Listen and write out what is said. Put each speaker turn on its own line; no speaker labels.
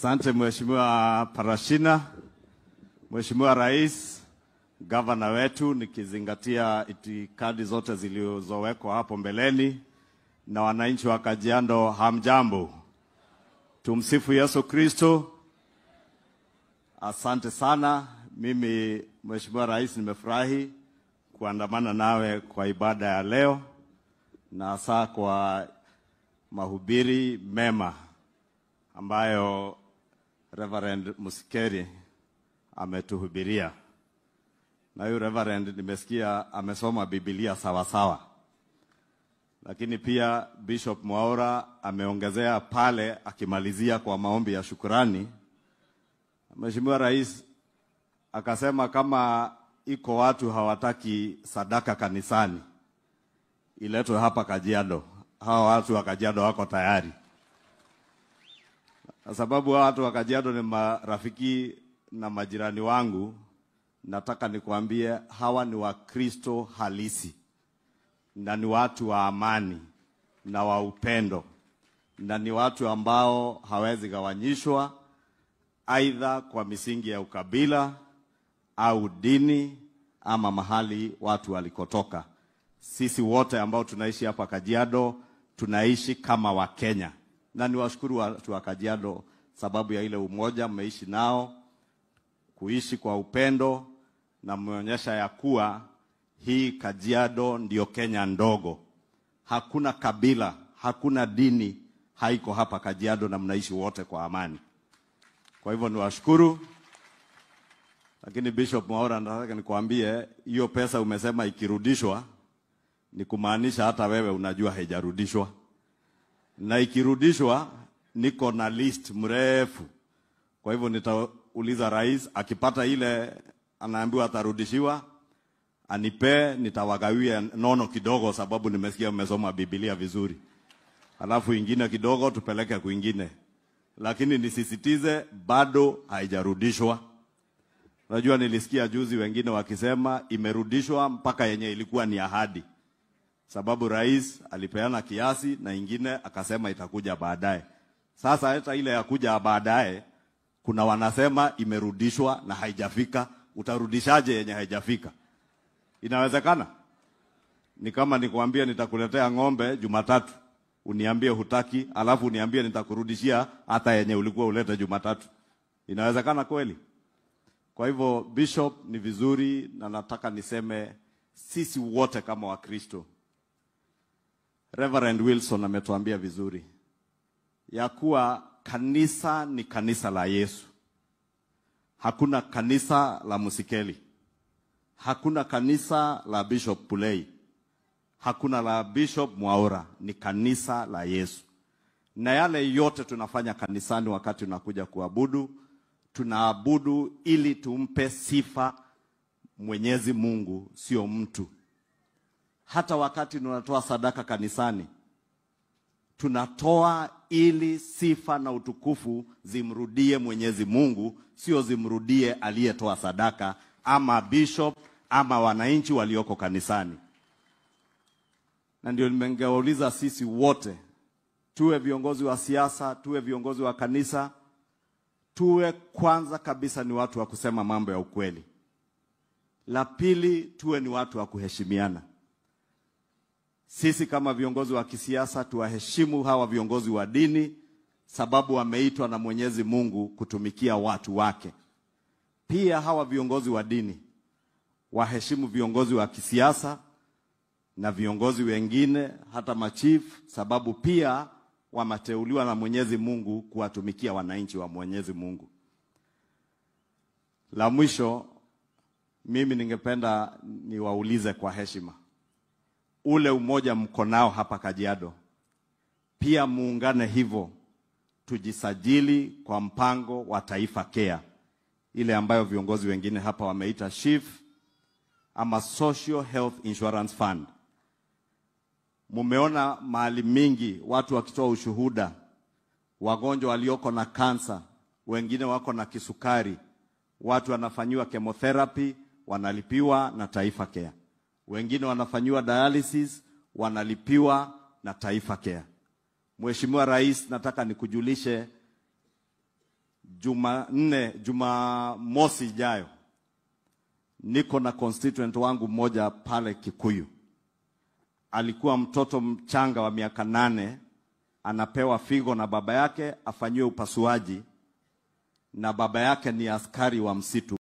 Asante Mheshimiwa Parashina, Mheshimiwa Rais, gavana wetu, nikizingatia itikadi zote zilizowekwa hapo mbeleni, na wananchi wa Kajiado, hamjambo. Tumsifu Yesu Kristo. Asante sana. Mimi Mheshimiwa Rais, nimefurahi kuandamana nawe kwa ibada ya leo na hasa kwa mahubiri mema ambayo Reverend Musikeri ametuhubiria. Na huyu Reverend nimesikia amesoma Biblia sawa sawa, lakini pia Bishop Mwaura ameongezea pale akimalizia kwa maombi ya shukurani. Mheshimiwa Rais akasema kama iko watu hawataki sadaka kanisani iletwe hapa Kajiado. Hawa watu wa Kajiado wako tayari, kwa sababu hawa watu wa Kajiado ni marafiki na majirani wangu. Nataka nikwambie hawa ni Wakristo halisi na ni watu wa amani na wa upendo na ni watu ambao hawezi gawanyishwa aidha kwa misingi ya ukabila au dini ama mahali watu walikotoka. Sisi wote ambao tunaishi hapa Kajiado tunaishi kama Wakenya, na niwashukuru watu wa Kajiado sababu ya ile umoja mmeishi nao, kuishi kwa upendo, na mmeonyesha ya kuwa hii Kajiado ndio Kenya ndogo. Hakuna kabila, hakuna dini haiko hapa Kajiado, na mnaishi wote kwa amani. Kwa hivyo niwashukuru. Lakini Bishop Mwaura, nataka nikwambie hiyo pesa umesema ikirudishwa ni kumaanisha hata wewe unajua haijarudishwa, na ikirudishwa niko na list mrefu. Kwa hivyo nitauliza rais, akipata ile anaambiwa atarudishiwa, anipee, nitawagawia nono kidogo, sababu nimesikia umesoma Biblia vizuri, alafu ingine kidogo tupeleke kwingine, lakini nisisitize, bado haijarudishwa. Unajua, nilisikia juzi wengine wakisema imerudishwa mpaka yenye ilikuwa ni ahadi, sababu rais alipeana kiasi na ingine akasema itakuja baadaye. Sasa hata ile ya kuja baadaye, kuna wanasema imerudishwa na haijafika. Utarudishaje yenye haijafika? Inawezekana? Ni kama nikwambie nitakuletea ng'ombe Jumatatu, uniambie hutaki, alafu uniambie nitakurudishia hata yenye ulikuwa ulete Jumatatu. Inawezekana kweli? Kwa hivyo Bishop, ni vizuri na nataka niseme sisi wote kama Wakristo, Reverend Wilson ametuambia vizuri ya kuwa kanisa ni kanisa la Yesu. Hakuna kanisa la Musikeli, hakuna kanisa la Bishop Pulei, hakuna la Bishop Mwaura, ni kanisa la Yesu. Na yale yote tunafanya kanisani wakati unakuja kuabudu tunaabudu ili tumpe sifa Mwenyezi Mungu, sio mtu. Hata wakati tunatoa sadaka kanisani, tunatoa ili sifa na utukufu zimrudie Mwenyezi Mungu, sio zimrudie aliyetoa sadaka ama bishop ama wananchi walioko kanisani. Na ndio nimengeuliza sisi wote, tuwe viongozi wa siasa, tuwe viongozi wa kanisa tuwe kwanza kabisa ni watu wa kusema mambo ya ukweli. La pili, tuwe ni watu wa kuheshimiana. Sisi kama viongozi wa kisiasa tuwaheshimu hawa viongozi wa dini, sababu wameitwa na Mwenyezi Mungu kutumikia watu wake. Pia hawa viongozi wa dini waheshimu viongozi wa kisiasa na viongozi wengine, hata machief, sababu pia wameteuliwa na Mwenyezi Mungu kuwatumikia wananchi wa Mwenyezi Mungu. La mwisho, mimi ningependa niwaulize kwa heshima, ule umoja mko nao hapa Kajiado, pia muungane hivyo, tujisajili kwa mpango wa Taifa Care, ile ambayo viongozi wengine hapa wameita SHIF ama Social Health Insurance Fund. Mumeona mahali mingi watu wakitoa ushuhuda, wagonjwa walioko na kansa, wengine wako na kisukari, watu wanafanyiwa chemotherapy, wanalipiwa na Taifa Care, wengine wanafanyiwa dialysis, wanalipiwa na Taifa Care. Mheshimiwa Rais, nataka nikujulishe Jumanne, Jumamosi ijayo niko na constituent wangu mmoja pale Kikuyu. Alikuwa mtoto mchanga wa miaka nane, anapewa figo na baba yake afanyiwe upasuaji, na baba yake ni askari wa msitu.